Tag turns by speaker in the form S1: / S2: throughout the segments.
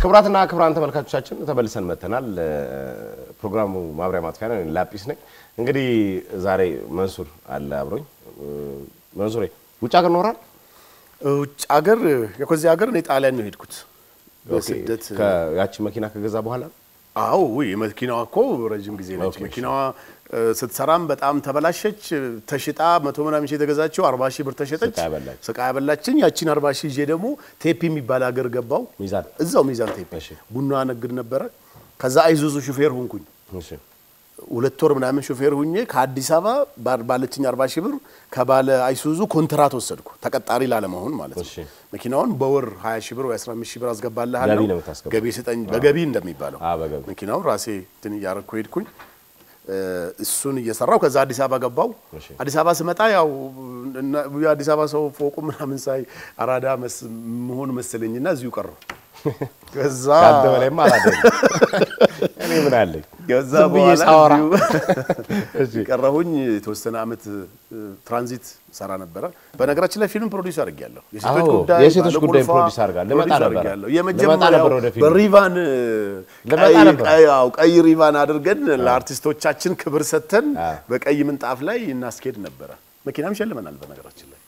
S1: ክቡራትና ክቡራን ተመልካቾቻችን ተመልሰን መጥተናል። ፕሮግራሙ ማብሪያ ማጥፊያ ነው። እኔ ላጲስ ነኝ። እንግዲህ ዛሬ መንሱር አለ አብሮኝ። መንሱሬ ውጭ ሀገር ኖራል?
S2: ውጭ ሀገር ከዚህ ሀገር እኔ ጣሊያን ነው የሄድኩት በስደት
S1: ያቺ መኪና ከገዛ በኋላ
S2: አዎ ውይ መኪናዋ እኮ ረጅም ጊዜ ነች።
S1: ኦኬ፣
S2: መኪናዋ ስትሰራም በጣም ተበላሸች። ተሽጣ መቶ ምናምን ሺህ የተገዛችው አርባ ሺህ ብር ተሸጠች።
S1: ስቃይ በላች።
S2: ስቃይ ያበላችኝ። ያቺን አርባ ሺህ ይዤ ደግሞ ቴፒ የሚባል ሀገር ገባው።
S1: ሚዛን
S2: እዛው ሚዛን ቴፒ
S1: እሺ።
S2: ቡና ነግድ ነበረ። ከዛ አይዙዙ ሹፌር ሆንኩኝ።
S1: እሺ፣
S2: ሁለት ወር ምናምን ሾፌር ሁኜ ከአዲስ አበባ ባር- ባለችኝ አርባ ሺህ ብር ከባለ አይሱዙ ኮንትራት ወሰድኩ ተቀጣሪ ላለመሆን ማለት ነው።
S1: እሺ።
S2: መኪናውን በወር 20 ሺህ ብር ወይ 15 ሺህ ብር አስገባልሃለሁ።
S1: ገቢ ነው የምታስገባው?
S2: ገቢ ስጠኝ፣ በገቢ እንደሚባለው
S1: አ በገቢ
S2: መኪናውን ራሴ እንትን እያደረኩ ሄድኩኝ። እ፣ እሱን እየሰራው ከዛ አዲስ አበባ ገባው።
S1: እሺ።
S2: አዲስ አበባ ስመጣ ያው እና- የአዲስ አበባ ሰው ፎቁ ምናምን ሳይ አራዳ መስ- መሆን መሰለኝና እዚሁ ቀረው። ከዛ
S1: ከአንተ በላይማ አላደለም። እኔ ምን አለኝ
S2: ከዛ
S1: ዝም ብዬ
S2: በኋላ
S1: ሳወራ
S2: እዚሁ ቀረሁኝ። የተወሰነ አመት እ፣ ትራንዚት ሰራ ነበረ። በነገራችን ላይ ፊልም ፕሮዲውስ አድርጌያለሁ። የሴቶች
S1: አዎ፣
S2: ጉዳይ
S1: የሴቶች ጉዳይ
S2: ባለቁልፏ
S1: ፕሮዲውስ አድርጋለሁ። ልመጣ
S2: ፕሮዲውስ
S1: ነበረ።
S2: አድርጌያለሁ።
S1: ልመጣ
S2: የመጀመሪያው
S1: ነበረ ወደ ፊልሙ።
S2: በሪቫን እ፣
S1: ልመጣ
S2: ቀይ-
S1: ነበረ።
S2: ቀይ- አዎ፣ ቀይ ሪቫን አድርገን ለአርቲስቶቻችን ክብር ሰጥተን
S1: አዎ።
S2: በቀይ ምንጣፍ ላይ እናስኬድ ነበረ። መኪናም ሸልመናል። በነገራችን ላይ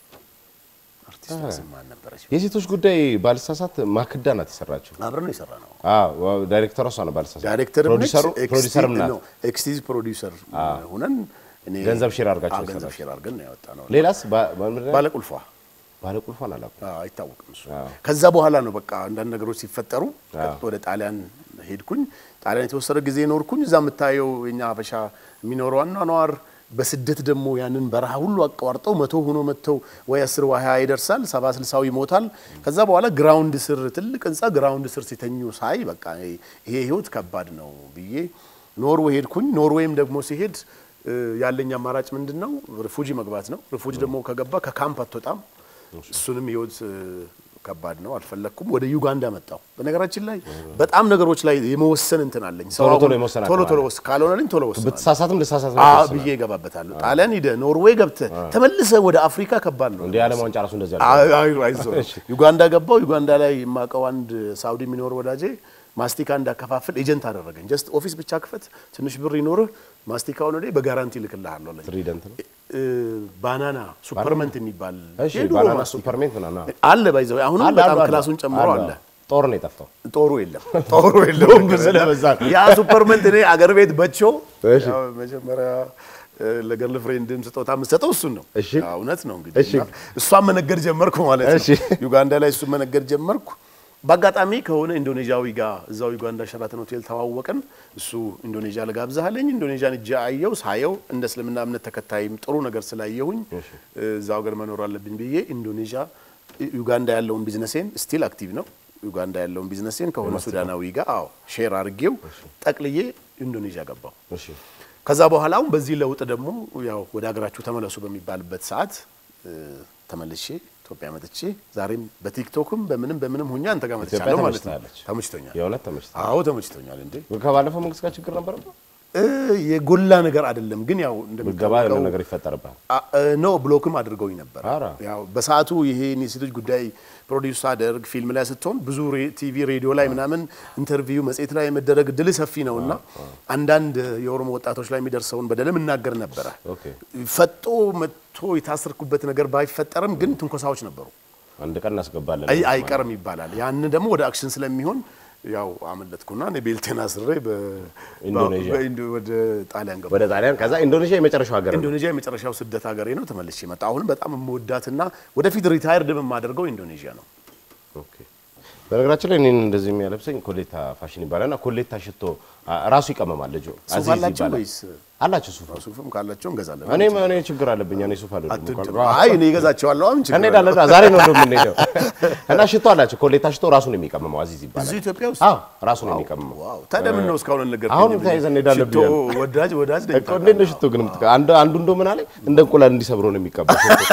S2: አርቲስቷ ስም ማን ነበረች?
S1: የሴቶች ጉዳይ ባልሳሳት ማክዳ ናት የሰራችው።
S2: አብረን ነው የሰራ ነው።
S1: አዎ ዳይሬክተሯ እሷ ነው ባልሳሳት።
S2: ዳይሬክተር
S1: ፕሮዲሰሩ ፕሮዲሰርም ናት።
S2: ኤክስቲዝ ፕሮዲውሰር ሁነን እኔ
S1: ገንዘብ ሼር አድርጋችሁ
S2: አዎ፣ ገንዘብ
S1: የሰራችሁ።
S2: ሼር አድርገን ነው ያወጣ ነው።
S1: ሌላስ ባ- ምንድን ነው?
S2: ባለቁልፏ
S1: ባለቁልፏን አላውቅም።
S2: አዎ፣ አይታወቅም እሱ።
S1: አዎ።
S2: ከዛ በኋላ ነው በቃ አንዳንድ ነገሮች ሲፈጠሩ
S1: አዎ።
S2: ወደ ጣሊያን ሄድኩኝ። ጣሊያን የተወሰነ ጊዜ ኖርኩኝ። እዛ የምታየው የኛ ሀበሻ የሚኖረው አኗኗር በስደት ደግሞ ያንን በረሃ ሁሉ አቋርጠው መቶ ሆኖ መጥተው ወይ አስር ወይ ሀያ ይደርሳል፣ ሰባ ስልሳው ይሞታል። ከዛ በኋላ ግራውንድ ስር ትልቅ ህንፃ ግራውንድ ስር ሲተኙ ሳይ በቃ ይሄ ህይወት ከባድ ነው ብዬ ኖርዌይ ሄድኩኝ። ኖርዌይም ደግሞ ሲሄድ እ፣ ያለኝ አማራጭ ምንድን ነው? ሪፉጂ መግባት ነው። ሪፉጂ ደግሞ ከገባ ከካምፕ አትወጣም። እሱንም ህይወት እ፣ ከባድ ነው፣ አልፈለግኩም። ወደ ዩጋንዳ መጣሁ። በነገራችን ላይ በጣም ነገሮች ላይ የመወሰን እንትን አለኝ። ሰው
S1: ቶሎ ቶሎ
S2: አሁን
S1: የመወሰን
S2: ቶሎ
S1: አቅም
S2: ቶሎ
S1: አለ።
S2: ወስ- ካልሆነልኝ ቶሎ ወስናለሁ።
S1: ብትሳሳትም ልሳሳት
S2: አ
S1: ነው
S2: ብዬ እገባበታለሁ። ጣሊያን ሂደህ ኖርዌይ ገብተህ ተመልሰህ ወደ አፍሪካ ከባድ ነው።
S1: እንደ ዓለም ዋንጫ ራሱ እንደዚህ
S2: አይ-
S1: አለ።
S2: አይ- አይዞህ። ዩጋንዳ ገባው። ዩጋንዳ ላይ የማውቀው አንድ ሳውዲ የሚኖር ወዳጄ ማስቲካ እንዳከፋፍል ኤጀንት አደረገኝ። ጀስት ኦፊስ ብቻ ክፈት፣ ትንሽ ብር ይኖርህ፣ ማስቲካውን ወደ በጋራንቲ ልክልሃለሁ አለኝ።
S1: ትሪደንት ነው።
S2: እ፣ ባናና ሱፐርመንት የሚባል
S1: እሺ
S2: የድሮ
S1: ባናና
S2: ማስቲካ
S1: ሱፐርሜንት ምናምን አዎ።
S2: አለ ባይዘው አሁንም
S1: አለ፣
S2: በጣም
S1: አለ፣
S2: ክላሱን ጨምሮ አለ።
S1: ጦር ነው የጠፋው።
S2: ጦሩ የለም ጦሩ የለውም
S1: ስለበዛ ነው።
S2: ያ ሱፐርመንት እኔ አገር ቤት በቾ
S1: እሺ።
S2: ያው መጀመሪያ እ፣ ለገርል ፍሬንድም ስጦታ የምትሰጠው እሱን ነው።
S1: እሺ።
S2: ያው እውነት ነው እንግዲህ
S1: እሺ።
S2: እና እሷን መነገድ ጀመርኩ ማለት ነው።
S1: እሺ።
S2: ዩጋንዳ ላይ እሱን መነገድ ጀመርኩ። በአጋጣሚ ከሆነ ኢንዶኔዥያዊ ጋር እዛው ዩጋንዳ ሸራተን ሆቴል ተዋወቅን። እሱ ኢንዶኔዥያ ልጋብዝሃለኝ ኢንዶኔዥያን እጃ አየው ሳየው እንደ እስልምና እምነት ተከታይም ጥሩ ነገር ስላየሁኝ እዛው ሀገር መኖር አለብኝ ብዬ ኢንዶኔዥያ ዩጋንዳ ያለውን ቢዝነሴን ስቲል አክቲቭ ነው። ዩጋንዳ ያለውን ቢዝነሴን ከሆነ ሱዳናዊ ጋር አዎ ሼር አድርጌው ጠቅልዬ ኢንዶኔዥያ ገባው።
S1: እሺ
S2: ከዛ በኋላ አሁን በዚህ ለውጥ ደግሞ ያው ወደ ሀገራችሁ ተመለሱ በሚባልበት ሰዓት እ፣ ተመልሼ ኢትዮጵያ መጥቼ ዛሬም በቲክቶክም በምንም በምንም ሁኛ አንተ ጋር መጥቻለሁ ማለት ነው።
S1: ተመችታለች።
S2: ተመችቶኛል።
S1: የእውነት ተመችታ
S2: አዎ ተመችቶኛል። እንዴ
S1: ከባለፈው መንግስት ጋር ችግር ነበረበት።
S2: እ፣ የጎላ ነገር አይደለም ግን ያው
S1: ምገባ የሆነ
S2: እንደሚታወቀው
S1: ነገር ይፈጠርብሃል።
S2: አ- እ፣ ኖ ብሎክም አድርገውኝ ነበር።
S1: ኧረ።
S2: ያው በሰዓቱ ይሄ የሴቶች ጉዳይ ፕሮዲውስ አደርግ ፊልም ላይ ስትሆን ብዙ ሬ- ቲቪ ሬዲዮ ላይ ምናምን ኢንተርቪው መጽሔት ላይ የመደረግ ድል ሰፊ ነው እና አንዳንድ የኦሮሞ ወጣቶች ላይ የሚደርሰውን በደልም እናገር ነበረ።
S1: ኦኬ
S2: ፈጦ መጥቶ የታሰርኩበት ነገር ባይፈጠርም ግን ትንኮሳዎች ነበሩ።
S1: አንድ ቀን እናስገባለን።
S2: አይ አይቀርም ይባላል። ያን ደግሞ ወደ አክሽን ስለሚሆን ያው አመለጥኩና እኔ ቤልቴን አስሬ በ-
S1: ኢንዶኔዥያ።
S2: በኢንዶ- ወደ ጣሊያን ገባ።
S1: ወደ ጣሊያን ከዛ ኢንዶኔዥያ የመጨረሻው ሀገር ነው።
S2: ኢንዶኔዥያ የመጨረሻው ስደት ሀገሬ ነው። ተመልሼ መጣ። አሁን በጣም የምወዳትና ወደፊት ሪታየርድ የማደርገው ኢንዶኔዥያ ነው።
S1: ኦኬ። በነገራችን ላይ እኔን እንደዚህ የሚያለብሰኝ ኮሌታ ፋሽን ይባላል እና ኮሌታ ሽቶ አ- ራሱ ይቀመማል። ልጁ
S2: ሱፍ
S1: አዚዝ
S2: አላቸው
S1: ይባላል።
S2: ወይስ
S1: አላቸው ሱፍ።
S2: ሱፍም ካላቸው እንገዛለን።
S1: እኔ እኔ ችግር አለብኝ። እኔ ሱፍ አልወድም።
S2: አትወድም? አይ እኔ እገዛቸዋለሁ። አሁን ችግር
S1: እንሄዳለን።
S2: የለውም።
S1: ዛሬ ነው እንደው የምንሄደው እና ሽቶ አላቸው። ኮሌታ ሽቶ ራሱ ነው የሚቀመመው። አዚዝ ይባላል።
S2: እዚሁ ኢትዮጵያ ውስጥ
S1: አዎ ራሱ ነው የሚቀመመው።
S2: ዋው! ታዲያ ምን ነው እስካሁን ነገር
S1: አሁን ተያይዘን እንሄዳለን
S2: ሽቶ
S1: ብያለሁ።
S2: ወዳጅ ወዳጅ ነኝ
S1: እኮ እንዴት ነው ሽቶ ግን የምትቀ- አንዱ አንዱ እንደው ምን አለኝ እንደ እንቁላል እንዲሰብሮ ነው የሚቀባው ሽቶ።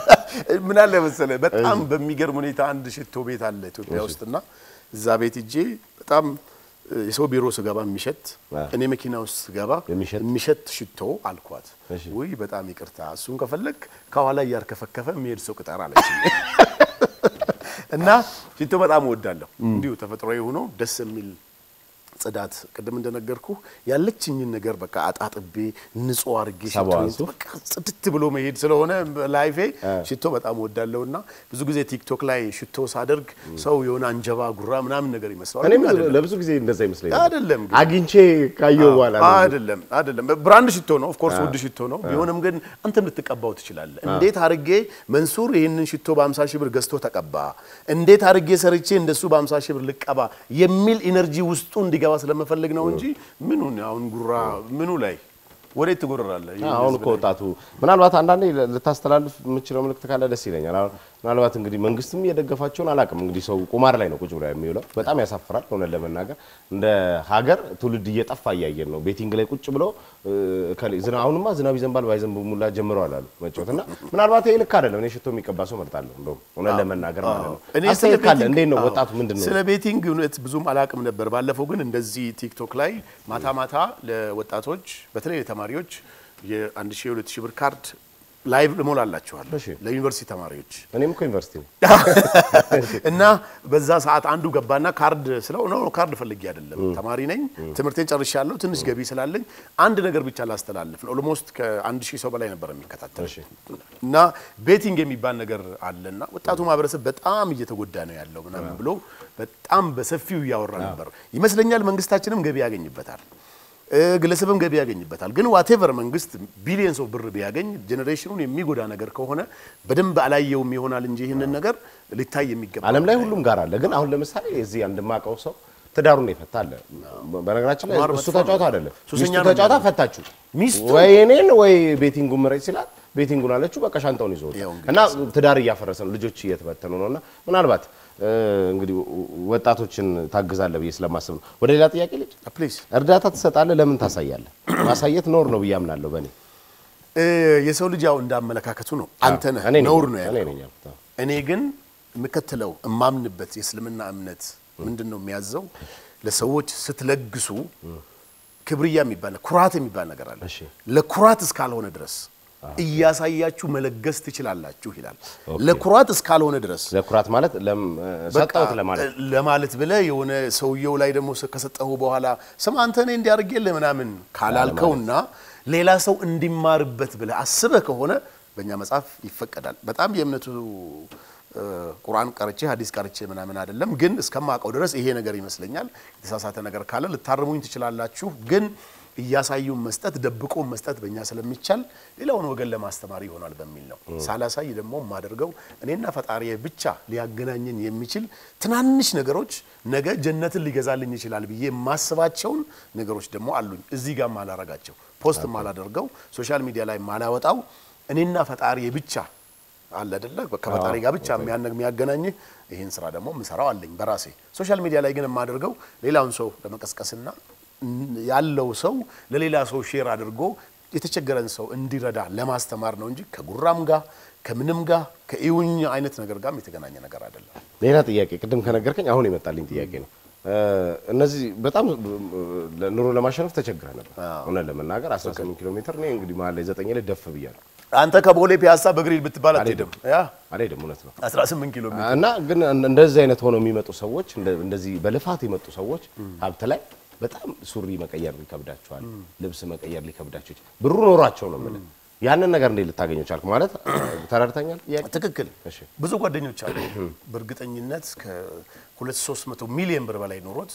S2: ምን አለ መሰለህ፣ በጣም በሚገርም ሁኔታ አንድ ሽቶ ቤት አለ ኢትዮጵያ ውስጥና እዛ ቤት እጄ በጣም እ፣ የሰው ቢሮ ስገባ የሚሸት
S1: አ።
S2: እኔ መኪና ውስጥ ስገባ
S1: የሚሸት?
S2: የሚሸት ሽቶ አልኳት።
S1: እሺ።
S2: ውይ በጣም ይቅርታ፣ እሱን ከፈለግ ከኋላ እያርከፈከፈ የሚሄድ ሰው ቅጠር አለች። እና ሽቶ በጣም እወዳለሁ። እንዲሁ ተፈጥሯዊ ሆኖ ደስ የሚል ጽዳት፣ ቅድም እንደነገርኩ ያለችኝን ነገር በቃ አጣጥቤ ንጹህ አድርጌ
S1: ሰባዋን
S2: ሽቶዬን በቃ ጽድት ብሎ መሄድ ስለሆነ ላይፌ ሽቶ በጣም እወዳለሁ እና ብዙ ጊዜ ቲክቶክ ላይ ሽቶ ሳደርግ ሰው የሆነ አንጀባ ጉራ ምናምን ነገር ይመስለዋል።
S1: እኔም
S2: ግን አይደለም።
S1: ለብዙ ጊዜ እንደዛ ይመስለኛል።
S2: አይደለም ግን
S1: አግኝቼ ካየሁ በኋላ ነው።
S2: አይደለም አይደለም፣ ብራንድ ሽቶ ነው። ኦፍ ኮርስ ውድ ሽቶ ነው። ቢሆንም ግን አንተም ልትቀባው ትችላለህ። እንዴት አድርጌ መንሱር ይህንን ሽቶ በ50 ሺህ ብር ገዝቶ ተቀባ፣ እንዴት አድርጌ ሰርቼ እንደሱ በ50 ሺህ ብር ልቀባ የሚል ኢነርጂ ውስጡ እንዲገባ ስለምፈልግ ነው እንጂ ምኑን አሁን ጉራ ምኑ ላይ ወዴት ትጎርራለህ? ይህ
S1: አሁን
S2: ህዝብ
S1: እኮ ወጣቱ ምናልባት አንዳንዴ ልታስተላልፍ የምችለው ምልክት ካለ ደስ ይለኛል። አሁን ምናልባት እንግዲህ መንግስትም እየደገፋቸውን አላውቅም። እንግዲህ ሰው ቁማር ላይ ነው ቁጭ ብሎ የሚውለው። በጣም ያሳፍራል። እውነት ለመናገር እንደ ሀገር ትውልድ እየጠፋ እያየን ነው። ቤቲንግ ላይ ቁጭ ብሎ እ፣ እከሌ- ዝና- አሁንማ ዝናብ ይዘንባል ባይዘንብ ሙላ ጀምረዋል አሉ መጫወት እና ምናልባት ይሄ ልክ አይደለም። እኔ ሽቶ የሚቀባ ሰው መርጣለሁ። እንደውም እውነት ለመናገር ማለት ነው።
S2: እኔ ስለ
S1: አስተያየት ካለ
S2: ቤቲንግ-
S1: እንዴት ነው
S2: አዎ፣
S1: ወጣቱ ምንድን ነው
S2: ስለ ቤቲንግ እውነት ብዙም አላቅም ነበር። ባለፈው ግን እንደዚህ ቲክቶክ ላይ ማታ ማታ ለወጣቶች በተለይ ለተማሪዎች የአንድ ሺህ የሁለት ሺህ ብር ካርድ ላይቭ እሞላላችኋለሁ
S1: እሺ።
S2: ለዩኒቨርሲቲ ተማሪዎች
S1: እኔም እኮ ዩኒቨርሲቲ ነው
S2: እና በዛ ሰዓት አንዱ ገባና ካርድ ስለው ነው ካርድ ፈልጌ አይደለም ተማሪ ነኝ፣ ትምህርቴን ጨርሻለሁ፣ ትንሽ ገቢ ስላለኝ አንድ ነገር ብቻ ላስተላልፍ ነው። ኦልሞስት ከአንድ ሺህ ሰው በላይ ነበር የሚከታተል እና ቤቲንግ የሚባል ነገር አለና ወጣቱ ማህበረሰብ በጣም እየተጎዳ ነው ያለው ምናምን ብሎ በጣም በሰፊው እያወራ ነበር ይመስለኛል። መንግስታችንም ገቢ ያገኝበታል እ፣ ግለሰብም ገቢ ያገኝበታል። ግን ዋቴቨር መንግስት ቢሊየንስ ኦፍ ብር ቢያገኝ ጄኔሬሽኑን የሚጎዳ ነገር ከሆነ በደንብ አላየውም ይሆናል እንጂ ይህንን ነገር ሊታይ የሚገባ
S1: ዓለም ላይ ሁሉም ጋር አለ። ግን አሁን ለምሳሌ እዚህ አንድ የማውቀው ሰው ትዳሩን የፈታ አለ። በነገራችን ላይ
S2: ቁማር
S1: እሱ
S2: መጥፎ
S1: ተጫዋታ
S2: ነው።
S1: አይደለም
S2: ሱሰኛ
S1: ሚስቱ
S2: ነው
S1: ተጫዋታ
S2: የሚሆነው።
S1: ፈታችሁ።
S2: ሚስቱ?
S1: ወይ እኔን ወይ ቤቲንጉን ምረጭ ሲላት ቤቲንጉን አለችው። በቃ ሻንጣውን ይዞ ወጣ።
S2: ያው እንግዲህ
S1: እና ትዳር እያፈረሰ ነው፣ ልጆች እየተበተኑ ነው። እና ምናልባት እ፣ እንግዲህ ወጣቶችን ታግዛለህ ብዬ ስለማስብ ነው። ወደ ሌላ ጥያቄ ልጅ
S2: ፕሊዝ
S1: እርዳታ ትሰጣለህ፣ ለምን ታሳያለህ? ማሳየት ኖር ነው ብዬ አምናለሁ በእኔ
S2: የሰው ልጅ ያው እንዳመለካከቱ ነው። አንተ ነህ
S1: እኔ ነኝ።
S2: ነውር ነው
S1: እኔ
S2: ያለው።
S1: ነኝ ያልኩት። አዎ።
S2: እኔ ግን የምከተለው እማምንበት የእስልምና እምነት ምንድን ነው የሚያዘው? ለሰዎች ስትለግሱ ክብርያ የሚባል ኩራት የሚባል ነገር አለ።
S1: እሺ።
S2: ለኩራት እስካልሆነ ድረስ እያሳያችሁ መለገስ ትችላላችሁ ይላል። ለኩራት እስካልሆነ ድረስ
S1: ለኩራት ማለት ለም- ሰጠሁት ለማለት
S2: ለማለት ብለህ የሆነ ሰውየው ላይ ደግሞ ከሰጠሁ በኋላ ስማ አንተ እኔ እንዲያርጌልህ ምናምን ካላልከውና ሌላ ሰው እንዲማርበት ብለህ አስበህ ከሆነ በእኛ መጽሐፍ ይፈቀዳል። በጣም የእምነቱ እ፣ ቁርአን ቀርቼ ሀዲስ ቀርቼ ምናምን አይደለም፣ ግን እስከማውቀው ድረስ ይሄ ነገር ይመስለኛል። የተሳሳተ ነገር ካለ ልታርሙኝ ትችላላችሁ። ግን እያሳዩን መስጠት ደብቆ መስጠት በእኛ ስለሚቻል ሌላውን ወገን ለማስተማር ይሆናል በሚል ነው። ሳላሳይ ደግሞ የማደርገው እኔና ፈጣሪ ብቻ ሊያገናኘን የሚችል ትናንሽ ነገሮች ነገ ጀነትን ሊገዛልኝ ይችላል ብዬ የማስባቸውን ነገሮች ደግሞ አሉኝ። እዚህ ጋር ማላረጋቸው ፖስት ማላደርገው ሶሻል ሚዲያ ላይ ማላወጣው እኔና ፈጣሪ ብቻ አለ አይደለ? ከፈጣሪ ጋር ብቻ የሚያነ- የሚያገናኝህ ይህን ስራ ደግሞ የምሰራው አለኝ በራሴ ሶሻል ሚዲያ ላይ ግን የማደርገው ሌላውን ሰው ለመቀስቀስና ን- ያለው ሰው ለሌላ ሰው ሼር አድርጎ የተቸገረን ሰው እንዲረዳ ለማስተማር ነው እንጂ ከጉራም ጋር ከምንም ጋር ከኢውኝ አይነት ነገር ጋርም የተገናኘ ነገር አይደለም።
S1: ሌላ ጥያቄ ቅድም ከነገርከኝ አሁን የመጣልኝ ጥያቄ ነው። እ፣ እነዚህ በጣም እ፣ ኑሮ ለማሸነፍ ተቸግረህ ነበር። እውነት ለመናገር 18 ኪሎ ሜትር እኔ እንግዲህ መሀል ላይ ዘጠኝ ላይ ደፍ ብያለሁ።
S2: አንተ ከቦሌ ፒያሳ በግሪል ብትባል አትሄድም። ያ
S1: አልሄድም፣ እውነት ነው።
S2: 18 ኪሎ ሜትር
S1: እና ግን እንደዚህ አይነት ሆነው የሚመጡ ሰዎች እንደ- እንደዚህ በልፋት የመጡ ሰዎች ሀብት ላይ በጣም ሱሪ መቀየር ሊከብዳቸዋል፣ ልብስ መቀየር ሊከብዳቸው ይችላል። ብሩ ኖሯቸው ነው የምልህ። ያንን ነገር እንዴት ልታገኘው ቻልክ? ማለት ተረድተኛል ጥያቄ
S2: ትክክል።
S1: እሺ።
S2: ብዙ ጓደኞች አሉ በእርግጠኝነት ከሁለት ሶስት መቶ ሚሊዮን ብር በላይ ኖሮት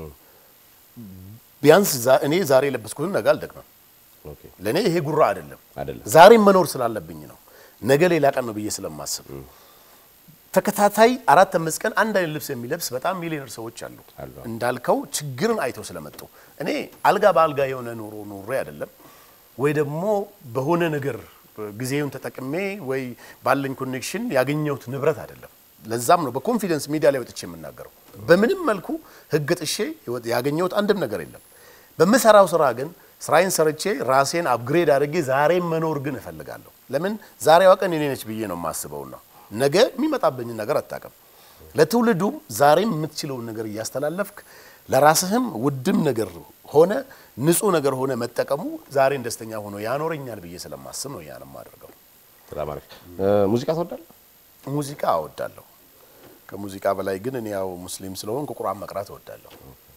S2: ቢያንስ ዛ- እኔ ዛሬ የለበስኩትን ነገ አልደግመም።
S1: ኦኬ
S2: ለእኔ ይሄ ጉራ አይደለም።
S1: አይደለም።
S2: ዛሬም መኖር ስላለብኝ ነው። ነገ ሌላ ቀን ነው ብዬ ስለማስብ ተከታታይ አራት አምስት ቀን አንድ አይነት ልብስ የሚለብስ በጣም ሚሊዮነር ሰዎች አሉ።
S1: አሉ።
S2: እንዳልከው ችግርን አይተው ስለመጡ እኔ አልጋ በአልጋ የሆነ ኑሮ ኑሬ አይደለም ወይ ደግሞ በሆነ ነገር ጊዜውን ተጠቅሜ ወይ ባለኝ ኮኔክሽን ያገኘሁት ንብረት አይደለም። ለዛም ነው በኮንፊደንስ ሚዲያ ላይ ወጥቼ የምናገረው። በምንም መልኩ ሕግ ጥሼ ህይወት- ያገኘሁት አንድም ነገር የለም። በምሰራው ስራ ግን ስራዬን ሰርቼ ራሴን አፕግሬድ አድርጌ ዛሬም መኖር ግን እፈልጋለሁ። ለምን ዛሬዋ ቀን የኔ ነች ብዬ ነው የማስበውና ነገ የሚመጣብኝን ነገር አታውቅም። ለትውልዱም ዛሬም የምትችለውን ነገር እያስተላለፍክ ለራስህም ውድም ነገር ሆነ ንጹህ ነገር ሆነ መጠቀሙ ዛሬን ደስተኛ ሆኖ ያኖረኛል ብዬ ስለማስብ ነው ያን የማደርገው።
S1: በጣም አሪፍ። እ፣ ሙዚቃ ትወዳለህ?
S2: ሙዚቃ አወዳለሁ። ከሙዚቃ በላይ ግን እኔ ያው ሙስሊም ስለሆንኩ ቁርአን መቅራት እወዳለሁ።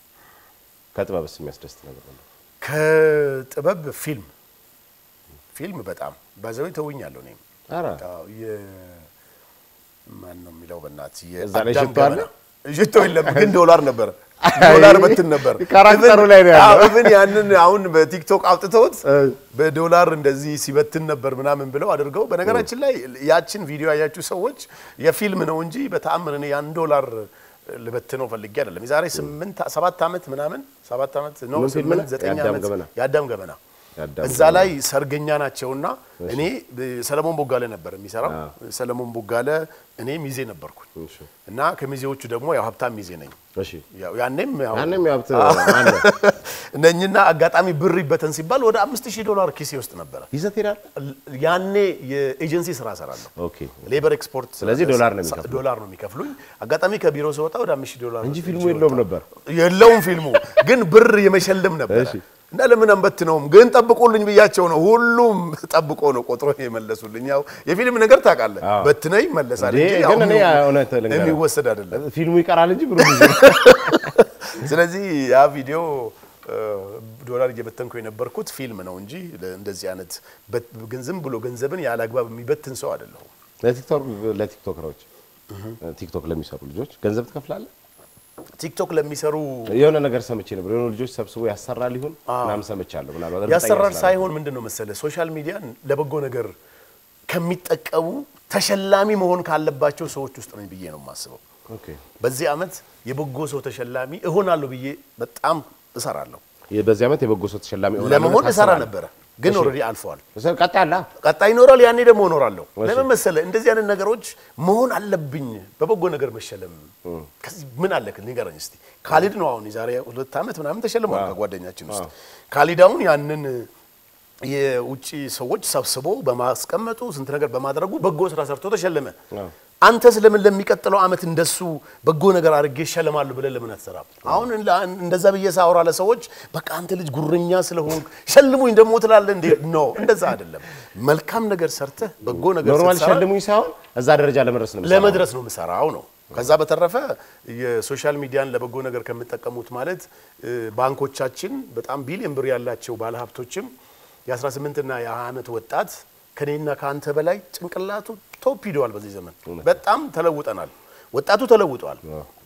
S1: ከጥበብስ የሚያስደስት ነገር አለ?
S2: ከጥበብ ፊልም ፊልም በጣም ባዘው ተውኛለሁ እኔም
S1: ኧረ
S2: አዎ፣ የ- ማን ነው የሚለው በእናትህ
S1: እዛ ላይ
S2: የአዳም
S1: ሽቶ አለ?
S2: ገመና። ሽቶ የለም ግን ዶላር ነበር ዶላር በትን ነበር
S1: ካራክተሩ ላይ ነው ያለው።
S2: ኢቭን ያንን አሁን በቲክቶክ አውጥተውት በዶላር እንደዚህ ሲበትን ነበር ምናምን ብለው አድርገው በነገራችን ላይ ያችን ቪዲዮ ያያችሁ ሰዎች የፊልም ነው እንጂ በተአምር እኔ ያን ዶላር ልበትነው ፈልጌ አይደለም የዛሬ ስምንት ሰባት ዓመት ምናምን ሰባት ዓመት ነው
S1: ምን ፊልም
S2: ስምንት
S1: ነው?
S2: ዘጠኝ
S1: የአዳም
S2: ዓመት
S1: ገመና።
S2: የአዳም ገመና
S1: የአዳም
S2: እዛ
S1: ገመና።
S2: ላይ ሰርገኛ ናቸውና እኔ ሰለሞን ቦጋለ ነበር የሚሰራው ሰለሞን ቦጋለ እኔ ሚዜ ነበርኩኝ
S1: እሺ፣
S2: እና ከሚዜዎቹ ደግሞ ያው ሀብታም ሚዜ ነኝ
S1: እሺ።
S2: ያው ያኔም ያው
S1: ያንም ያብት አለ
S2: ነኝና አጋጣሚ ብር ይበተን ሲባል ወደ አምስት ሺህ ዶላር ኪሴ ውስጥ ነበረ።
S1: ይዘት ሄዳል።
S2: ያኔ የኤጀንሲ ስራ እሰራለሁ
S1: ኦኬ
S2: ሌበር ኤክስፖርት።
S1: ስለዚህ ዶላር ነው የሚከፍሉት።
S2: ዶላር ነው የሚከፍሉኝ። አጋጣሚ ከቢሮ ስወጣ ወደ አምስት ሺህ ዶላር
S1: እንጂ ፊልሙ
S2: ይዤ
S1: የለውም
S2: ወጣሁ።
S1: ነበር።
S2: የለውም ፊልሙ ግን ብር የመሸለም ነበረ
S1: እሺ።
S2: እና ለምን አንበትነውም ግን ጠብቁልኝ ብያቸው ነው። ሁሉም ጠብቆ ነው ቆጥሮ የመለሱልኝ። ያው የፊልም ነገር ታውቃለህ፣
S1: አዎ።
S2: በትነው ይመለሳል
S1: እንዴ፣
S2: እንጂ ያው
S1: ግን እኔ እውነት ልንገርህ፣
S2: የሚወሰድ አይደለም።
S1: ፊልሙ ይቀራል እንጂ ብሩ ብዙ ነው።
S2: ስለዚህ ያ ቪዲዮ እ፣ ዶላር እየበተንኩ የነበርኩት ፊልም ነው እንጂ እንደዚህ አይነት በት- ግን ዝም ብሎ ገንዘብን ያለ አግባብ የሚበትን ሰው አይደለሁም።
S1: ለቲክቶክ ለቲክቶከሮች ቲክቶክ ለሚሰሩ ልጆች ገንዘብ ትከፍላለህ?
S2: ቲክቶክ ለሚሰሩ
S1: የሆነ ነገር ሰምቼ ነበር። የሆኑ ልጆች ሰብስቦ ያሰራል ይሁን ምናምን ሰምቻለሁ። ምናልባት እርግጠኛ
S2: ያሰራር
S1: ስላልሆንኩ።
S2: ሳይሆን ምንድን ነው መሰለ ሶሻል ሚዲያን ለበጎ ነገር ከሚጠቀሙ ተሸላሚ መሆን ካለባቸው ሰዎች ውስጥ ነኝ ብዬ ነው የማስበው።
S1: ኦኬ
S2: በዚህ ዓመት የበጎ ሰው ተሸላሚ እሆናለሁ ብዬ በጣም እሰራለሁ።
S1: የ- በዚህ ዓመት የበጎ ሰው ተሸላሚ እሆናለሁ
S2: ለመሆን
S1: ብለህ
S2: እሰራ
S1: ታስባለህ?
S2: ነበረ፣ ግን ኦልሬዲ አልፈዋል።
S1: እሰ- ቀጣይ አለ
S2: ቀጣይ ይኖራል። ያኔ ደግሞ እኖራለሁ።
S1: እሺ።
S2: ለምን መሰለ እንደዚህ አይነት ነገሮች መሆን አለብኝ። በበጎ ነገር መሸለም ከዚህ ምን አለ ንገረኝ እስቲ። ካሊድ ነው አሁን የዛሬ ሁለት ዓመት ምናምን ተሸልሟል ከጓደኛችን ውስጥ ካሊድ አሁን ያንን የውጭ ሰዎች ሰብስቦ በማስቀመጡ ስንት ነገር በማድረጉ በጎ ስራ ሰርቶ ተሸለመ። አንተስ ለምን ለሚቀጥለው ዓመት እንደሱ በጎ ነገር አድርጌ እሸለማለሁ ብለህ ለምን አትሰራም? አሁን እንላ- እንደዛ ብዬ ሳወራ ለሰዎች በቃ አንተ ልጅ ጉረኛ ስለሆንክ ሸልሙኝ ደግሞ ትላለህ እንዴ? ኖ እንደዛ አይደለም። መልካም ነገር ሰርተህ በጎ ነገር
S1: ኖርማል
S2: ስትሰራ
S1: ሸልሙኝ ሳይሆን እዛ ደረጃ ለመድረስ ነው የምሰራው።
S2: ለመድረስ ነው የምሰራው ነው። ከዛ በተረፈ የሶሻል ሚዲያን ለበጎ ነገር ከሚጠቀሙት ማለት እ፣ ባንኮቻችን በጣም ቢሊዮን ብር ያላቸው ባለሀብቶችም የ18 እና የ20 ዓመት ወጣት ከኔና ከአንተ በላይ ጭንቅላቱ ቶፕ ሂደዋል። በዚህ ዘመን በጣም ተለውጠናል። ወጣቱ ተለውጧል።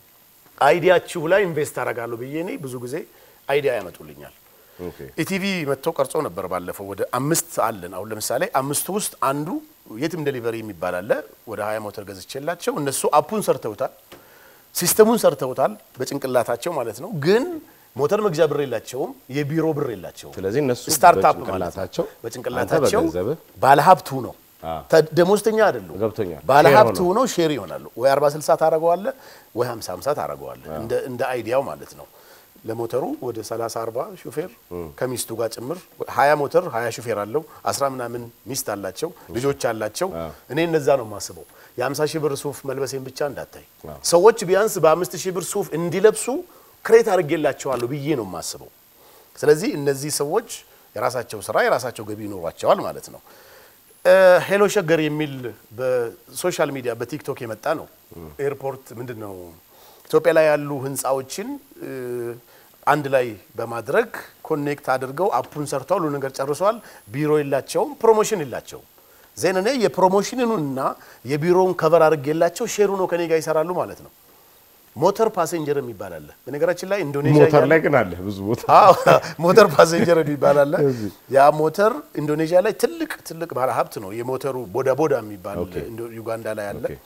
S2: አይዲያችሁ ላይ ኢንቨስት አደርጋለሁ ብዬ እኔ ብዙ ጊዜ አይዲያ ያመጡልኛል።
S1: ኦኬ
S2: ኢቲቪ መጥቶ ቀርጾ ነበር ባለፈው። ወደ አምስት አለን። አሁን ለምሳሌ አምስቱ ውስጥ አንዱ የትም ዴሊቨሪ የሚባል አለ። ወደ ሀያ ሞተር ገዝቼላቸው እነሱ አፑን ሰርተውታል፣ ሲስተሙን ሰርተውታል በጭንቅላታቸው ማለት ነው። ግን ሞተር መግዣ ብር የላቸውም፣ የቢሮ ብር የላቸውም።
S1: ስለዚህ እነሱ
S2: ስታርታፕ ማለት ነው።
S1: በጭንቅላታቸው
S2: በጭንቅላታቸው
S1: አንተ በገንዘብህ
S2: ባለሀብቱ ነው
S1: አዎ።
S2: ተ- ደሞዝተኛ አይደሉም።
S1: ገብቶኛል።
S2: ባለሀብቱ
S1: ሼር
S2: ሆነው ሼር ይሆናሉ። ወይ 40 60 ታደርገዋለህ ወይ 50 50 ታደርገዋለህ። እንደ እንደ አይዲያው ማለት ነው። ለሞተሩ ወደ 30 40 ሹፌር ከሚስቱ ጋር ጭምር 20 ሞተር 20 ሹፌር አለው። 10 ምናምን ሚስት አላቸው፣ ልጆች አላቸው። እኔ እነዛ ነው የማስበው። የ50 ሺህ ብር ሱፍ መልበሴን ብቻ እንዳታይ። ሰዎች ቢያንስ በ5 ሺህ ብር ሱፍ እንዲለብሱ ክሬት አድርጌላቸዋለሁ ብዬ ነው የማስበው። ስለዚህ እነዚህ ሰዎች የራሳቸው ስራ የራሳቸው ገቢ ይኖሯቸዋል ማለት ነው። ሄሎ ሸገር የሚል በሶሻል ሚዲያ በቲክቶክ የመጣ ነው። ኤርፖርት ምንድን ነው ኢትዮጵያ ላይ ያሉ ህንፃዎችን እ፣ አንድ ላይ በማድረግ ኮኔክት አድርገው አፑን ሰርተው ሁሉ ነገር ጨርሰዋል። ቢሮ የላቸውም፣ ፕሮሞሽን የላቸውም። ዜን እኔ የፕሮሞሽኑንና የቢሮውን ከቨር አድርጌላቸው ሼሩ ነው ከኔ ጋር ይሰራሉ ማለት ነው። ሞተር ፓሴንጀር የሚባል አለ። በነገራችን ላይ ኢንዶኔዥያ
S1: ሞተር
S2: ያለ-
S1: ላይ ግን አለ ብዙ ቦታ
S2: አዎ ሞተር ፓሴንጀር የሚባል አለ። ያ ሞተር ኢንዶኔዥያ ላይ ትልቅ ትልቅ ባለ ሀብት ነው። የሞተሩ ቦዳ ቦዳ የሚባል ኢንዶ- ዩጋንዳ ላይ አለ።
S1: ኦኬ።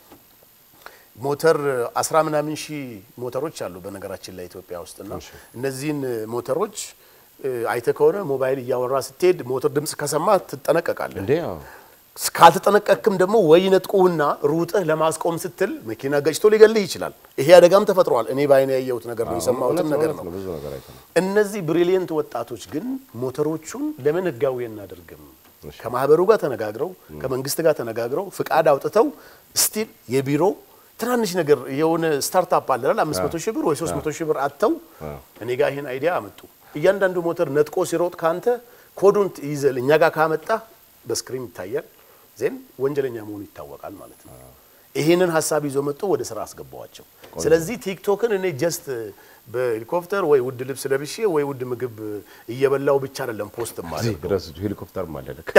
S2: ሞተር አስራ ምናምን ሺህ ሞተሮች አሉ በነገራችን ላይ ኢትዮጵያ ውስጥና እነዚህን ሞተሮች እ፣ አይተህ ከሆነ ሞባይል እያወራ ስትሄድ ሞተር ድምፅ ከሰማ ትጠነቀቃለህ።
S1: እንዴ አዎ።
S2: ካልተጠነቀቅክም ደግሞ ወይ ነጥቁህና ሩጥህ ለማስቆም ስትል መኪና ገጭቶ ሊገልህ ይችላል። ይሄ አደጋም ተፈጥሯል። እኔ በአይኔ ያየሁት ነገር ነው፣ የሰማሁትም
S1: እውነት
S2: ነገር
S1: እውነት
S2: ነው።
S1: ብዙ ነገር አይተናል።
S2: እነዚህ ብሪሊየንት ወጣቶች ግን ሞተሮቹን ለምን ህጋዊ እናደርግም? ከማህበሩ ጋር ተነጋግረው ከመንግስት ጋር ተነጋግረው ፍቃድ አውጥተው ስቲል የቢሮ ትናንሽ ነገር የሆነ ስታርታፕ አለ አይደል? 500 ሺህ ብር ወይ 300 ሺህ ብር አጥተው እኔ ጋር ይሄን አይዲያ አመጡ። እያንዳንዱ ሞተር ነጥቆ ሲሮጥ ካንተ ኮዱን ይዘል እኛ ጋር ካመጣ በስክሪን ይታያል። ዜን ወንጀለኛ መሆኑ ይታወቃል ማለት ነው። ይህንን ሀሳብ ይዞ መጥቶ ወደ ስራ አስገባዋቸው። ስለዚህ ቲክቶክን እኔ ጀስት በሄሊኮፕተር ወይ ውድ ልብስ ለብሼ ወይ ውድ ምግብ እየበላው ብቻ አይደለም ፖስት
S1: እዚህ
S2: ማለት
S1: ድረስ ሄሊኮፕተር ማለልክ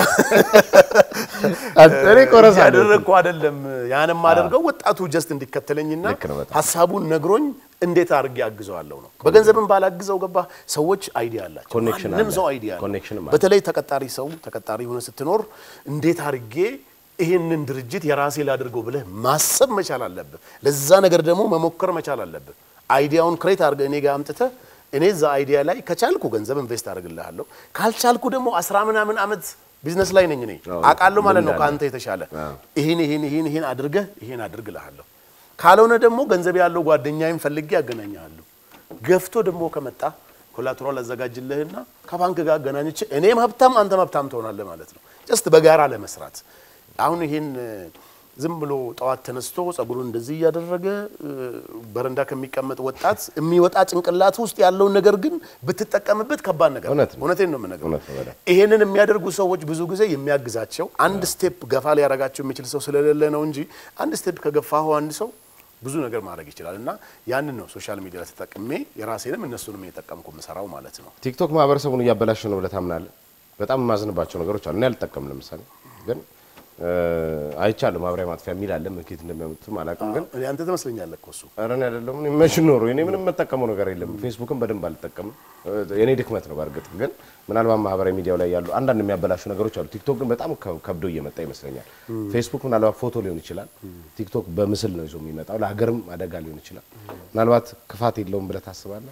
S1: እኔ ቆረሳ
S2: ያደረግኩ አይደለም። ያንም አደርገው ወጣቱ ጀስት እንዲከተለኝና
S1: ልክ ነው በጣም።
S2: ሀሳቡን ነግሮኝ እንዴት አድርጌ አግዘዋለሁ ነው። በገንዘብም ባላግዘው ገባ ሰዎች አይዲያ አላቸው።
S1: ኮኔክሽን
S2: ማንም
S1: አለ።
S2: ሰው አይዲያ አለ።
S1: ኮኔክሽንም አለ።
S2: በተለይ ተቀጣሪ ሰው ተቀጣሪ ሆነ ስትኖር እንዴት አድርጌ ይህንን ድርጅት የራሴ ላድርገው ብለህ ማሰብ መቻል አለብህ። ለዛ ነገር ደግሞ መሞከር መቻል አለብህ። አይዲያውን ክሬት አድርገህ እኔ ጋር አምጥተህ እኔ እዛ አይዲያ ላይ ከቻልኩ ገንዘብ ኢንቨስት አደርግልሃለሁ፣ ካልቻልኩ ደግሞ አስራ ምናምን ዓመት ቢዝነስ ላይ ነኝ እኔ
S1: አዎ፣
S2: አውቃለሁ ማለት ነው
S1: ልምድ አለ።
S2: ከአንተ የተሻለ
S1: አዎ።
S2: ይህን ይህን ይህን ይህን አድርገህ ይህን አድርግልሃለሁ። ካልሆነ ደግሞ ገንዘብ ያለው ጓደኛዬን ፈልጌ ያገናኘሃለሁ። ገፍቶ ደግሞ ከመጣ ኮላትራል አዘጋጅልህና ከባንክ ጋር አገናኝቼ እኔም ሀብታም አንተም ሀብታም ትሆናለህ ማለት ነው። ጀስት በጋራ ለመስራት አሁን ይህን እ፣ ዝም ብሎ ጠዋት ተነስቶ ጸጉሩን እንደዚህ እያደረገ እ፣ በረንዳ ከሚቀመጥ ወጣት የሚወጣ ጭንቅላት ውስጥ ያለውን ነገር ግን ብትጠቀምበት ከባድ ነገር ነው።
S1: እውነት ነው።
S2: እውነቴን ነው የምነግርህ።
S1: እውነት ነው በጣም።
S2: ይሄንን የሚያደርጉ ሰዎች ብዙ ጊዜ የሚያግዛቸው አንድ ስቴፕ ገፋ ሊያደርጋቸው የሚችል ሰው ስለሌለ ነው እንጂ አንድ ስቴፕ ከገፋሁ አንድ ሰው ብዙ ነገር ማድረግ ይችላል። እና ያንን ነው ሶሻል ሚዲያ ላይ ተጠቅሜ የራሴንም እነሱንም እየጠቀምኩ የምሰራው ማለት ነው።
S1: ቲክቶክ ማህበረሰቡን እያበላሸ ነው ብለህ ታምናለህ? በጣም የማዝንባቸው ነገሮች አሉ። እኔ አልጠቀም ለምሳሌ ግን እ፣ አይቻለሁ ማብሪያ ማጥፊያ የሚል አለ ምልክት እንደሚያመጡትም አላውቅም ግን
S2: እኔ አንተ ትመስለኛለህ እኮ እሱ
S1: ኧረ እኔ አይደለሁም እኔ መች ኖሮ እኔ ምንም የምጠቀመው ነገር የለም። ፌስቡክን በደንብ አልጠቀምም። የኔ ድክመት ነው። በእርግጥ ግን ምናልባት ማህበራዊ ሚዲያው ላይ ያሉ አንዳንድ የሚያበላሹ ነገሮች አሉ። ቲክቶክ ግን በጣም ከ- ከብዶ እየመጣ ይመስለኛል። ፌስቡክ ምናልባት ፎቶ ሊሆን ይችላል። ቲክቶክ በምስል ነው ይዞ የሚመጣው። ለሀገርም አደጋ ሊሆን ይችላል። ምናልባት ክፋት የለውም ብለህ ታስባለህ?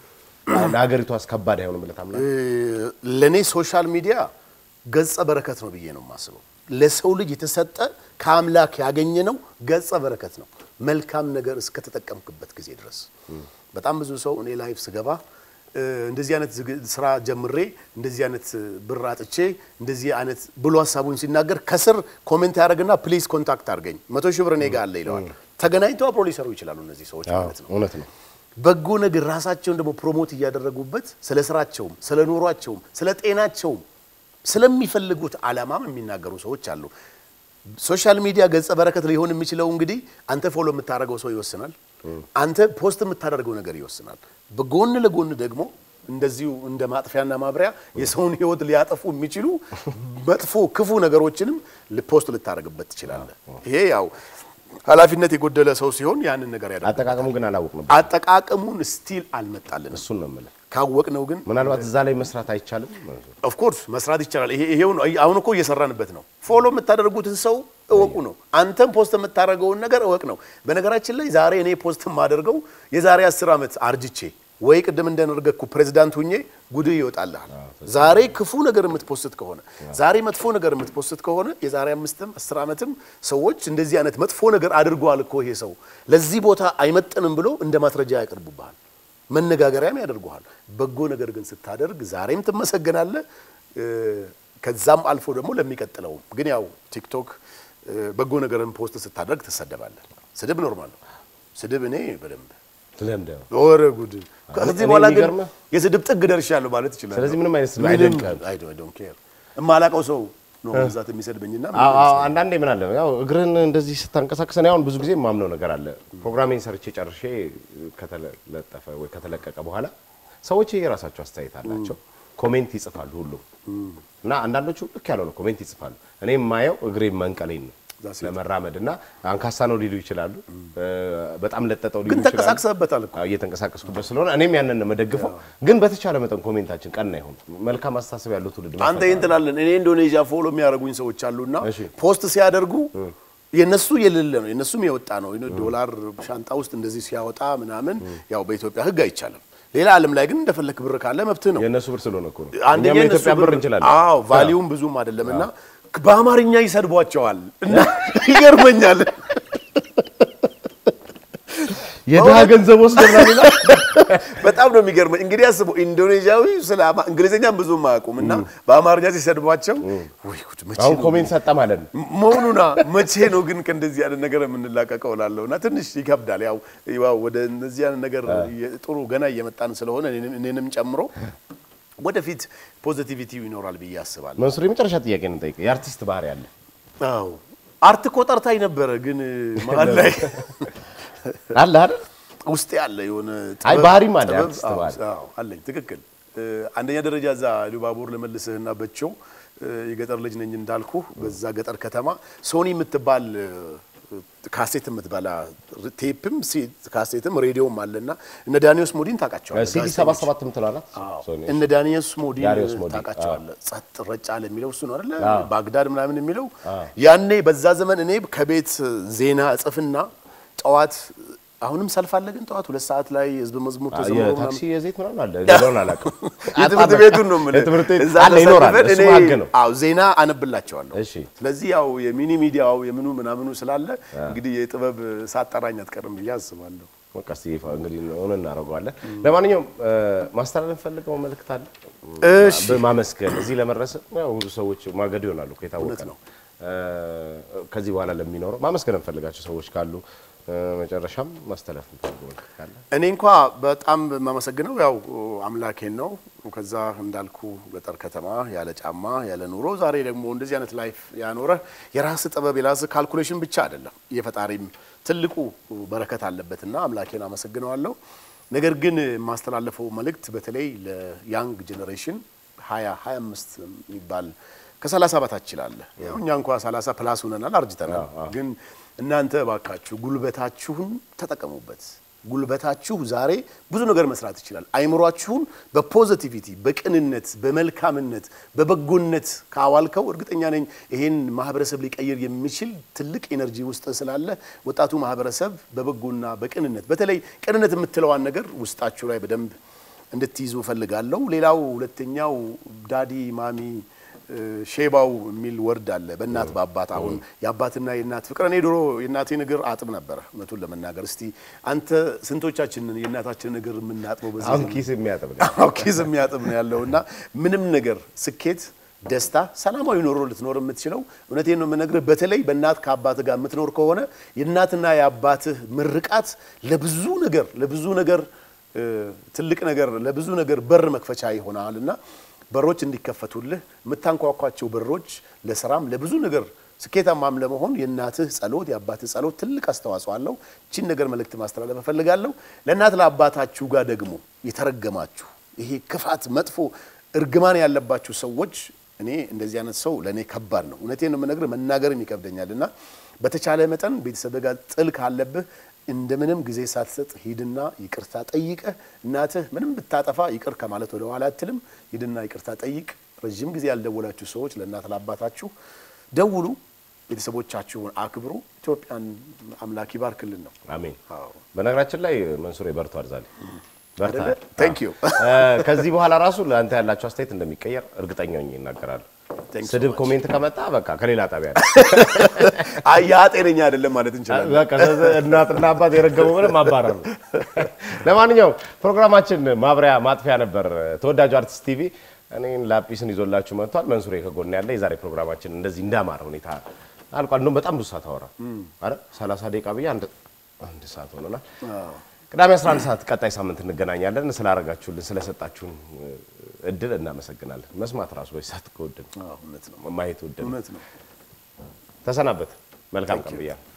S1: ለሀገሪቷስ ከባድ አይሆንም ብለህ ታምናለህ?
S2: ለእኔ ሶሻል ሚዲያ ገጸ በረከት ነው ብዬ ነው የማስበው። ለሰው ልጅ የተሰጠ ከአምላክ ያገኘ ነው ገጸ በረከት ነው። መልካም ነገር እስከተጠቀምክበት ጊዜ ድረስ በጣም ብዙ ሰው እኔ ላይፍ ስገባ እ፣ እንደዚህ አይነት ዝግ- ስራ ጀምሬ እንደዚህ አይነት ብር አጥቼ እንደዚህ አይነት ብሎ ሀሳቡን ሲናገር ከስር ኮሜንት ያደርግና ፕሊዝ ኮንታክት አድርገኝ መቶ ሺህ ብር እኔ ጋ አለ ይለዋል። ተገናኝተው አብሮ ሊሰሩ ይችላሉ እነዚህ ሰዎች
S1: አዎ፣
S2: ማለት ነው።
S1: እውነት ነው።
S2: በጎ ነገር ራሳቸውን ደግሞ ፕሮሞት እያደረጉበት ስለ ስራቸውም ስለ ኑሯቸውም ስለ ጤናቸውም ስለሚፈልጉት ዓላማም የሚናገሩ ሰዎች አሉ። ሶሻል ሚዲያ ገጸ በረከት ሊሆን የሚችለው እንግዲህ አንተ ፎሎ የምታደርገው ሰው ይወስናል። አንተ ፖስት የምታደርገው ነገር ይወስናል። በጎን ለጎን ደግሞ እንደዚሁ እንደ ማጥፊያና ማብሪያ የሰውን ሕይወት ሊያጠፉ የሚችሉ መጥፎ ክፉ ነገሮችንም ፖስት ልታደርግበት ትችላለህ። ይሄ ያው ኃላፊነት የጎደለ ሰው ሲሆን ያንን ነገር ያደርጋል።
S1: አጠቃቀሙ ግን አላወቅንም።
S2: አጠቃቀሙን ስቲል አልመጣልንም።
S1: እሱን ነው የምልህ።
S2: ካወቅ ነው ግን
S1: ምናልባት እዛ ላይ መስራት አይቻልም።
S2: ኦፍኮርስ መስራት ይቻላል። ይሄ ይሄው ነው። አሁን እኮ እየሰራንበት ነው። ፎሎ የምታደርጉትን ሰው እወቁ ነው። አንተም ፖስት የምታደርገውን ነገር እወቅ ነው። በነገራችን ላይ ዛሬ እኔ ፖስት የማደርገው የዛሬ አስር ዓመት አርጅቼ ወይ ቅድም እንደነገርኩ ፕሬዚዳንት ሁኜ ጉድህ ይወጣልሃል። ዛሬ ክፉ ነገር የምትፖስት ከሆነ ዛሬ መጥፎ ነገር የምትፖስት ከሆነ የዛሬ አምስትም አስር ዓመትም ሰዎች እንደዚህ አይነት መጥፎ ነገር አድርጓል እኮ ይሄ ሰው ለዚህ ቦታ አይመጥንም ብሎ እንደ ማስረጃ ያቀርቡብሃል። መነጋገሪያም ያደርጉሃል። በጎ ነገር ግን ስታደርግ ዛሬም ትመሰገናለህ። እ፣ ከዛም አልፎ ደግሞ ለሚቀጥለውም ግን ያው ቲክቶክ እ፣ በጎ ነገርን ፖስት ስታደርግ ትሰደባለህ። ስድብ ኖርማል ነው። ስድብ እኔ በደንብ
S1: ለምደው
S2: ወረ ጉድ። ከዚህ
S1: እኔ
S2: በኋላ ግን
S1: የሚገርምህ-
S2: የስድብ ጥግ ደርሻለሁ ማለት ይችላል።
S1: ስለዚህ ምንም አይነት ስድብ አይደንቅም።
S2: አይ ዶንት ኬር የማላውቀው ሰው ነው ብዛት የሚሰድበኝና
S1: አዎ፣ አዎ፣ አንዳንዴ ምን አለ ያው እግርህን እንደዚህ ስታንቀሳቅስ እኔ አሁን ብዙ ጊዜ የማምነው ነገር አለ። ፕሮግራሜን ሰርቼ ጨርሼ ከተለጠፈ ወይ ከተለቀቀ በኋላ ሰዎች የራሳቸው አስተያየት አላቸው። ኮሜንት ይጽፋሉ ሁሉም እና አንዳንዶቹ ልክ ያልሆነ ኮሜንት ይጽፋሉ። እኔ የማየው እግሬ መንቀሌን ነው
S2: That's it.
S1: ለመራመድ እና አንካሳ ነው ሊሉ ይችላሉ። በጣም ለጠጠው ሊሉ
S2: ግን
S1: ይችላሉ።
S2: ተንቀሳቅሰህበታል እኮ።
S1: አዎ፣ እየተንቀሳቀስኩበት ስለሆነ እኔም ያንን ነው የምደግፈው። ግን በተቻለ መጠን ኮሜንታችን ቀና ይሁን፣ መልካም አስተሳሰብ ያለው ትውልድ
S2: አንተ
S1: መፈጠር
S2: ይህን ትላለን። እኔ ኢንዶኔዥያ ፎሎ የሚያደርጉኝ ሰዎች አሉና
S1: እሺ።
S2: ፖስት ሲያደርጉ የነሱ የሌለ ነው የነሱም የወጣ ነው። ዶላር ሻንጣ ውስጥ እንደዚህ ሲያወጣ ምናምን ያው በኢትዮጵያ ሕግ አይቻልም። ሌላ ዓለም ላይ ግን እንደፈለክ ብር ካለ መብትህ ነው።
S1: የእነሱ ብር ስለሆነ እኮ ነው።
S2: አንደኛ
S1: እኛም
S2: የነሱ
S1: የኢትዮጵያ ብር እንችላለን።
S2: አዎ ቫሊዩም ብዙም አይደለም እና በአማርኛ ይሰድቧቸዋል እና ይገርመኛል።
S1: የድሃ ገንዘብ ወስደናል ይላል።
S2: በጣም ነው የሚገርመኝ። እንግዲህ አስበው ኢንዶኔዥያዊ ስለ አማ- እንግሊዝኛም ብዙም አያውቁም እና በአማርኛ ሲሰድቧቸው ወይ ጉድ መቼ
S1: አሁን
S2: ነው
S1: ኮሜንት ሰጠ ማለት ነው።
S2: መሆኑና መቼ ነው ግን ከእንደዚህ አይነት ነገር የምንላቀቀው እላለሁ እና ትንሽ ይከብዳል። ያው ያው ወደ እነዚህ አይነት ነገር የ- ጥሩ ገና እየመጣን ስለሆነ እኔንም- እኔንም ጨምሮ ወደፊት ፖዚቲቪቲ ይኖራል ብዬ አስባለሁ።
S1: መንሱር የመጨረሻ ጥያቄ ነው ጠይቀ የአርቲስት ባህሪ አለ።
S2: አዎ አርት እኮ ጠርታኝ ነበረ፣ ግን መሀል ላይ
S1: አለ አይደል?
S2: ውስጥ ያለ የሆነ
S1: አይ
S2: ጥበብ-
S1: ባህሪም አለ፣
S2: ጥበብ-
S1: አርቲስት
S2: አዎ፣
S1: ባህሪ።
S2: አዎ፣ አለኝ። ትክክል። እ፣ አንደኛ ደረጃ እዛ ሉባቦር ለመልስህና በቸው እ፣ የገጠር ልጅ ነኝ እንዳልኩ በዛ ገጠር ከተማ ሶኒ የምትባል እ፣ ካሴት የምትበላ ቴፕም ሲ- ካሴትም ሬዲዮም አለና እነ ዳኒዮስ ሞዲን ታውቃቸዋለህ?
S1: ሲዲ
S2: ጋዜጠኞች።
S1: 77 የምትለው ናት።
S2: አዎ።
S1: ሶኒ።
S2: እነ ዳንኤልስ ሞዲ
S1: ዳንኤልስ ሞዲ፣
S2: ታውቃቸዋለህ? ጸጥ ረጭ አለ የሚለው እሱ ነው አይደለ?
S1: አዎ።
S2: ባግዳድ ምናምን የሚለው ያኔ በዛ ዘመን እኔ ከቤት ዜና እጽፍና ጠዋት አሁንም ሰልፍ አለ ግን ጠዋት ሁለት ሰዓት ላይ ህዝብ መዝሙር ተዘምሮ
S1: የታክሲ
S2: ምናምን
S1: የዘይት ምናምን አለ ሌላውን አላውቅም።
S2: የትምህርት ቤቱን ነው የምልህ።
S1: የትምህርት ቤት
S2: እዛ
S1: አለ ይኖራል።
S2: ተሰልፈን
S1: እሱ
S2: እኔ
S1: ህግ ነው።
S2: አዎ ዜና አነብላቸዋለሁ።
S1: እሺ።
S2: ስለዚህ ያው የሚኒ ሚዲያው የምኑ ምናምኑ ስላለ እንግዲህ የጥበብ ሳጠራኝ አትቀርም ብዬ አስባለሁ።
S1: በቃ እስኪ ይፋ እንግዲህ ሆነ እናደርገዋለን። ለማንኛውም እ፣ ማስተላለፍ ፈልገው መልእክት አለ
S2: እሺ።
S1: በማመስገን እዚህ ለመድረስ ያው ብዙ ሰዎች ማገዱ ይሆናሉ እኮ የታወቀ
S2: እውነት
S1: ነው። እ፣ ከዚህ በኋላ ለሚኖረው ማመስገን እንፈልጋቸው ሰዎች ካሉ እ፣ መጨረሻም ማስተላለፍ እንፈልገው መልእክት ካለ
S2: እኔ እንኳ በጣም የማመሰግነው ያው አምላኬን ነው። ከዛ እንዳልኩ ገጠር ከተማ ያለ ጫማ ያለ ኑሮ ዛሬ ደግሞ እንደዚህ አይነት ላይፍ ያኖረ የራስ ጥበብ የራስ ካልኩሌሽን ብቻ አይደለም የፈጣሪም ትልቁ በረከት አለበትና አምላኬን አመሰግነዋለሁ። ነገር ግን የማስተላለፈው መልእክት በተለይ ለያንግ ጄኔሬሽን ሀያ ሀያ አምስት የሚባል ከሰላሳ በታች ይላል። ያው እኛ እንኳ ሰላሳ ፕላስ ሆነናል አርጅተናል። ግን እናንተ እባካችሁ ጉልበታችሁን ተጠቀሙበት። ጉልበታችሁ ዛሬ ብዙ ነገር መስራት ይችላል። አይምሯችሁን በፖዚቲቪቲ፣ በቅንነት፣ በመልካምነት፣ በበጎነት ካዋልከው እርግጠኛ ነኝ ይሄን ማህበረሰብ ሊቀይር የሚችል ትልቅ ኤነርጂ ውስጥ ስላለ ወጣቱ ማህበረሰብ በበጎና በቅንነት በተለይ ቅንነት የምትለዋን ነገር ውስጣችሁ ላይ በደንብ እንድትይዙ እፈልጋለሁ። ሌላው ሁለተኛው ዳዲ ማሚ እ፣ ሼባው የሚል ወርድ አለ በእናት በአባት አሁን የአባትና የእናት ፍቅር እኔ ድሮ የእናቴን እግር አጥብ ነበረ እውነቱን ለመናገር እስቲ አንተ ስንቶቻችንን የእናታችንን እግር የምናጥበው በዚህ
S1: አሁን
S2: ዘመን?
S1: ኪስ የሚያጥብ ነው።
S2: አዎ ኪስ የሚያጥብ ነው ያለው እና ምንም ነገር ስኬት፣ ደስታ፣ ሰላማዊ ኑሮ ልትኖር የምትችለው እውነቴን ነው የምነግርህ። በተለይ በእናት ከአባት ጋር የምትኖር ከሆነ የእናትና የአባትህ ምርቃት ለብዙ ነገር ለብዙ ነገር እ፣ ትልቅ ነገር ለብዙ ነገር በር መክፈቻ ይሆናል እና በሮች እንዲከፈቱልህ የምታንኳኳቸው በሮች ለስራም ለብዙ ነገር ስኬታማም ለመሆን የእናትህ ጸሎት የአባትህ ጸሎት ትልቅ አስተዋጽኦ አለው። ቺን ነገር መልእክት ማስተላለፍ እፈልጋለሁ። ለእናት ለአባታችሁ ጋር ደግሞ የተረገማችሁ ይሄ ክፋት፣ መጥፎ እርግማን ያለባችሁ ሰዎች እኔ እንደዚህ አይነት ሰው ለእኔ ከባድ ነው። እውነቴን ነው የምነግርህ፣ መናገርም ይከብደኛል እና በተቻለ መጠን ቤተሰብ ጋር ጥል ካለብህ እንደምንም ጊዜ ሳትሰጥ ሂድና ይቅርታ ጠይቀህ እናትህ ምንም ብታጠፋ ይቅር ከማለት ወደ ኋላ አትልም። ሂድና ይቅርታ ጠይቅ። ረዥም ጊዜ ያልደወላችሁ ሰዎች ለእናት ለአባታችሁ ደውሉ። ቤተሰቦቻችሁን አክብሩ። ኢትዮጵያን አምላክ ይባርክልን ነው።
S1: አሜን።
S2: አዎ።
S1: በነገራችን ላይ መንሱሬ በርቷል ዛሬ በርታ።
S2: አይደለ? Thank you።
S1: እ፣ ከዚህ በኋላ ራሱ ለአንተ ያላቸው አስተያየት እንደሚቀየር እርግጠኛ ሆኜ ይናገራሉ።
S2: Thank you so
S1: ስድብ
S2: much።
S1: ኮሜንት ከመጣ በቃ ከሌላ ጣቢያ ነው።
S2: አይ ያ ጤነኛ አይደለም ማለት እንችላለን።
S1: በቃ ስለዚህ እናትና አባት የረገሙ ምንም ማባረር ነው። ለማንኛውም ፕሮግራማችን ማብሪያ ማጥፊያ ነበር። ተወዳጁ አርቲስት ቲቪ እኔን ላጲስን ይዞላችሁ መጥቷል። መንሱሬ ከጎን ያለ የዛሬ ፕሮግራማችን እንደዚህ እንዳማረ ሁኔታ አልቋል። እንደውም በጣም ብዙ ሰዓት አወራ አረ 30 ደቂቃ ብዬ አንድ አንድ ሰዓት ሆኖናል። ቅዳሜ 11 ሰዓት ቀጣይ ሳምንት እንገናኛለን። ስላረጋችሁልን ስለሰጣችሁን እድል እናመሰግናለን። መስማት ራሱ በዚህ ሰዓት ከወደን
S2: አዎ፣ እውነት ነው፣
S1: ማየት ወደን
S2: እውነት ነው።
S1: ተሰናበት። መልካም ቀን ብያለሁ።